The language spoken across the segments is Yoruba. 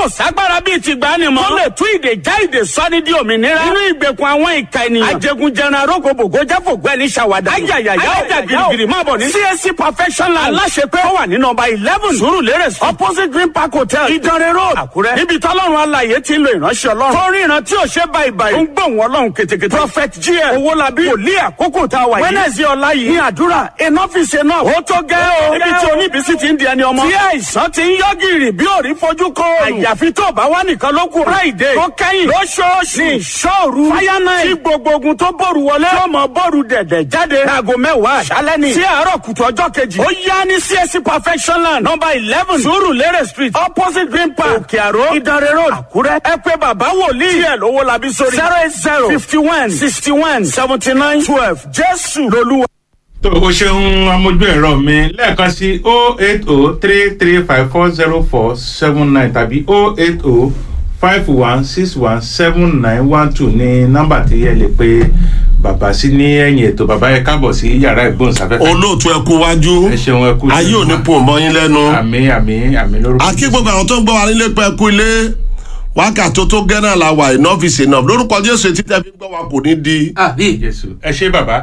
ságbára bíi ti gbani mọ́. tó lè tú ìdè já ìdè sọ́ni di òmìnira. nínú ìgbèkùn àwọn ìka ènìyàn. ajẹgunjẹran arógbòbògò jáfògbẹ́ ní sàwádà. ayayaya ọjà girigiri máa bọ̀ ní. CAC professional aláṣepẹ́ ó wà ní nọmba eleven surulere street opposite green park hotel ìdánrẹ́ road àkúrẹ́. níbi tọ́lọ́run alàyè ti ń lo ìránṣẹ́ ọlọ́run. tó rí ìran tí ò ṣe báyìí báyìí. ó ń gbóhùn ọlọ́run ketekete. prophet gm owólabí wòlíì àkókò tá a wà yìí. wednesday ọ̀la yìí ní àdúrà enough is enough. ó tó gẹ́ o. níbi tí oníbísí ti ń di ẹni ọmọ. tí àìsàn ti ń yọ gìrì bí òrí fojú kọ. àyàfi tó bá wà nìkan ló kù. friday tó kẹ́yìn lóṣooṣù ní ìṣòru. fire night tí gbogbo ogun tó bòrù wọlé. tí ọmọ bòrù dẹ̀dẹ̀ jáde. láago mẹ́wàá àṣálẹ́ ni. sí àárọ̀ kùtù ọjọ́ kejì. ó yá ní csc perfectionland number eleven surulere street opposite green park òkè àró ìdánrẹ́ road àkúrẹ́. ẹ pé bàbá wòlíì tiẹ̀ lówó labí sórí. zero eight zero fifty one sixty one seventy nine twelve jésù lolúwa. tó o ṣeun amójú ẹ̀rọ mi lẹ́ẹ̀kan sí o eight o three three five four zero four seven nine tàbí o eight o five one six one seven nine one two ní nọ́mbà tí ẹ lè pe bàbá sí ní ẹ̀yìn ètò bàbá yẹ káàbọ̀ sí yàrá ìgbóhùnsáfẹ́fẹ́. olóòtú ẹ kú wájú ẹ ṣeun ẹ kú ayé ò ní pò mọ́ yín lẹ́nu àmì àmì àmì lórúkọ. akí gbogbo àwọn tó ń gbọ́ wa nílé pẹ́ kú ilé wákàtí tó gẹ́nà la wà enough is enough lórúkọ jésù etí tẹ́ fi ń gbọ́ wa kò ní di. àbí jésù ẹ ṣe bàbá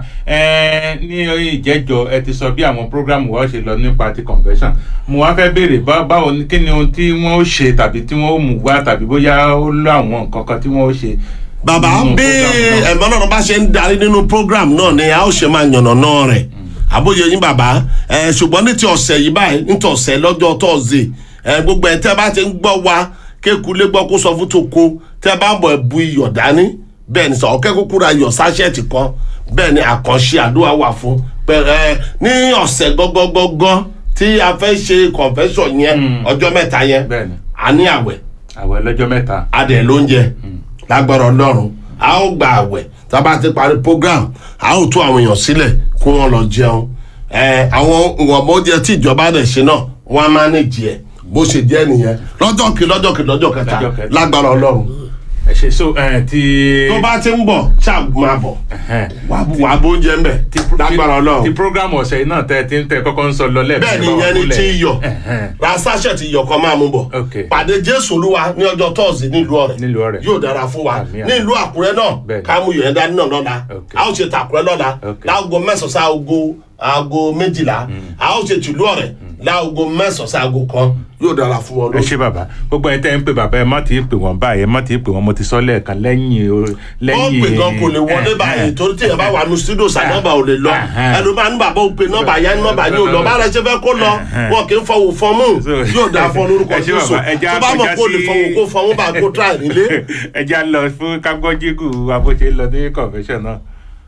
ẹ ní ìjẹjọ ẹ ti sọ bí àwọn programu wa ṣe lọ nípa ti convention mo wá fẹ́ béèrè bá- báwo ni kí ni ohun tí wọ́n ó ṣe tàbí tí wọ́n ó mú wá tàbí bóyá ó lọ àwọn nǹkan kan tí wọ́n ó ṣe. bàbá nínú bí program náà. ẹ̀mọ́ náà bá ṣe ń darí nínú program náà ni a ó ṣe máa yànnà náà rẹ̀ àbóyè yín bàbá ẹ ṣùgbọ́n ní ti ọ̀sẹ̀ yìí báyìí ní ti ọ̀sẹ̀ lọ́jọ́ tọ́sídẹ̀ẹ́ ẹ gbogbo ẹ̀ tẹ́ bá ti ń gbọ́ wa kékulé gbọ́ kó sọ fún toko tẹ́ bá ń bọ̀ ẹ̀ bu iyọ̀ dání bẹ́ẹ̀ ni sọ ọ̀kẹ́ kúkú ra iyọ̀ sáṣẹ́ẹ̀tì kan bẹ́ẹ̀ ni àkànṣe àdúrà wà fún pẹ̀rẹ́ ní ọ̀sẹ̀ gọ́gọ́gọ́gọ́ tí a fẹ́ ṣe convention yẹn ọjọ́ mẹ́ta yẹn Bẹ́ẹ̀ ni. a ní àwẹ̀ àwẹ̀ lọ́jọ́ mẹ́ta. adẹ lóúnjẹ lágbára ọlọ́run a ó gba àwẹ̀ tá a bá ti parí program a ó tú àwọn èèyàn sílẹ̀ kó wọn lọ jẹun ẹ àwọn ìwọ̀nba oúnjẹ tí ìjọba rẹ̀ ṣe náà wọ́n á máa ní jẹ bó ṣe jẹ́ nìyẹn lọ́jọ́ kí lọ́jọ́ kí lọ́jọ́ kẹta Lọ́jọ́ kẹta. lágbára ọlọ́run ẹ ṣe so ẹ ti. tó bá ti ń bọ̀ ṣáà máa bọ̀ Ẹhẹ́n. wà á bó oúnjẹ ń bẹ̀ ti lágbára ti ọlọ́run program ọ̀sẹ̀ yìí náà tẹ ti ń tẹ kọ́kọ́ ń sọ lọ lẹ́ẹ̀mí. bẹ́ẹ̀ ni ìyẹn ni tí iyọ̀ Ẹhẹ́n. ra sáṣẹ̀ tí iyọ̀ kan máa mú bọ̀ Ok. pàdé jésù olúwa ní ọjọ́ tọ́ọ̀sì nílùú ọ̀rẹ́ Nílùú Ọ̀rẹ́. yóò dára fún wa Àmín, àmín. ní ìlú àkúrẹ́ náà Bẹ́ẹ̀ ni. ká mú yẹn dání náà lọ́la Ok. a ó ṣe tàkúrẹ́ lọ́la Ok. láago mẹ́sàn-án sí aago aago méjìlá a ó ṣe tìlú ọ̀rẹ́ láago mẹ́sàn-án sí aago kan yóò dára fún wọn ẹ ṣe bàbá gbogbo ẹ tẹ ń pè bàbá ẹ má ti pè wọn báyìí ẹ má ti pè wọn mo ti sọ lẹ́ẹ̀kan lẹ́yìn o- wọ́n lẹ́yìn. pè gan kò lè wọlé ẹ, báyìí ẹ. torí tí yẹn bá wà ní studio sànọ́bà ò lè lọ Ẹhẹ́n. ẹnu bá ní bàbá òun pe nọ́mbà yẹn nọ́mbà yẹn ò lọ bá rẹ ṣe fẹ́ kó lọ Ẹhẹ́n. wọn kì í fọwọ́ fọmú So- yóò dáa fún lórúkọ Ẹ ṣé jésù bàbá, ẹ já- tó bá ẹ mọ̀ já kó lè sí- fọwọ́ kó fọmú bá kó tíra nílé. ẹ já lọ fún kágbọ́jígù abóṣe lọ ní convention náà.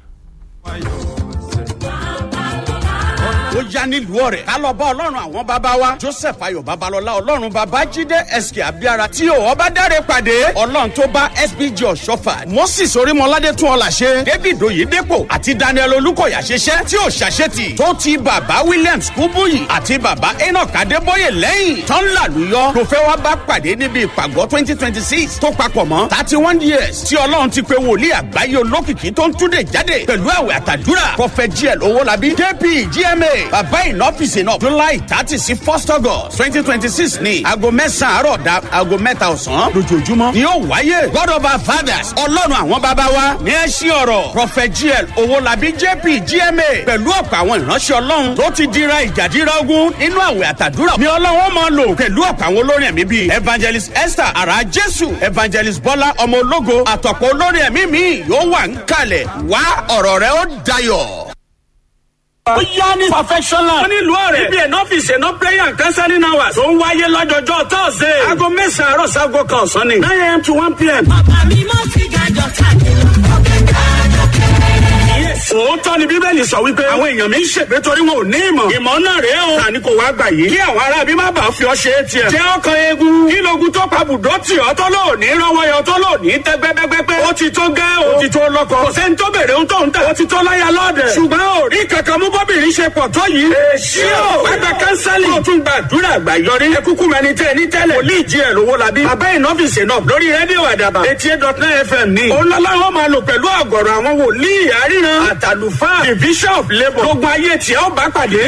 ó yá nílùú ọ̀rẹ́ ká lọ bá ọlọ́run àwọn bàbá wa joseph ayọ̀ babalọ́lá ọlọ́run bàbá jíde sk abiara tí ò ọba dáre pàdé ọlọ́run tó bá sbg ọ̀ṣọ́fà moses orímọládé tún ọ̀là ṣe david oyedepo àti daniel olùkọ̀yà ṣiṣẹ́ tí ò ṣàṣetì tó ti bàbá williams kúbúyì àti bàbá enoch adébóyè lẹ́yìn tán làlùyọ ló fẹ́ wá bá pàdé níbi ìpàgọ́ twenty twenty six tó papọ̀ mọ́ thirty one years tí ọlọ́run ti pe wòlíì àgbáyé olókìkí tó ń túnde jáde pẹ̀lú àwẹ̀ àtàdúrà prophet gl owólabí jp gma bàbá ìnọ́fíìsì náà july thirty sí first august twenty twenty six ní aago mẹ́sàn-án àárọ̀ dá aago mẹ́ta ọ̀sán lójoojúmọ́ ni yóò wáyé god of our fathers ọlọ́run àwọn bàbá wa ní ẹ ṣí ọ̀rọ̀ prophet gl owólabí jp gma pẹ̀lú ọ̀pọ̀ àwọn ìránṣẹ́ ọlọ́run tó ti dira ìjàdíra ogun nínú àwẹ̀ àtàdúrà ni ọlọ́run máa lò pẹ̀lú ọ̀pọ̀ àwọn olórin ẹ̀mí bíi evangelist esther ara jésù evangelist bọ́lá ọmọ ológo àtọ̀pọ̀ olórin ẹ̀mí mi yóò wà ń kalẹ̀ wá ọ̀rọ̀ rẹ ó dayọ̀ ó yá ní perfectional. wọ́n nílùú ọ̀rẹ́. ibi ẹ̀nà ọ́fíìsì ẹ̀nà prayer and counseling hours. tó ń wáyé lọ́jọ́jọ́ tọ́sídẹ̀ẹ́. aago mẹ́sàn-án àárọ̀ sago kan ọ̀sán ni. nine am to one pm. Bàbá mi mọ́ sí gàjọ káàkiri. Ọ̀kẹ́ gàjọ kẹ́rẹ́. Yes. òótọ́ ni bíbélì sọ wípé àwọn èèyàn mi ń ṣègbè torí wọn ò ní ìmọ̀. ìmọ̀ náà rèé o. tani kò wá gbà yìí. kí àwọn ará bí má bàa fi ọ ṣe é tiẹ̀. jẹ́ ọkàn eegun. kí logun tó pa bùdó tì ọ́ tó lò ní rọ́wọ́ yọ tó lò ní tẹ́ gbẹ́gbẹ́gbẹ́. ó ti tó gẹ́ o. ó ti tó lọ́kọ. kò sẹ́ni tó bèrè ohun tó ń tà. ó ti tó láyà lọ́ọ̀dẹ̀. ṣùgbọ́n ò rí kankan mú bọ́bìnrin ṣe pọ̀ tó yìí. èsì o. wágbà kánsálì. ó tún gba àdúrà àgbà yọrí. ẹ kúkú mẹni tẹ ní tẹ́lẹ̀. wòlíì jí ẹ̀ lówó labí. bàbá ìnọ́fìsì náà lórí rédíò àdàbà. eighty eight dot nine fm ní. òun lọ́lá wọn máa lò pẹ̀lú àgọ̀rọ̀ àwọn wòlíì àríran àtàlùfáà. the bishop labour. gbogbo ayé tí ó bá pàdé.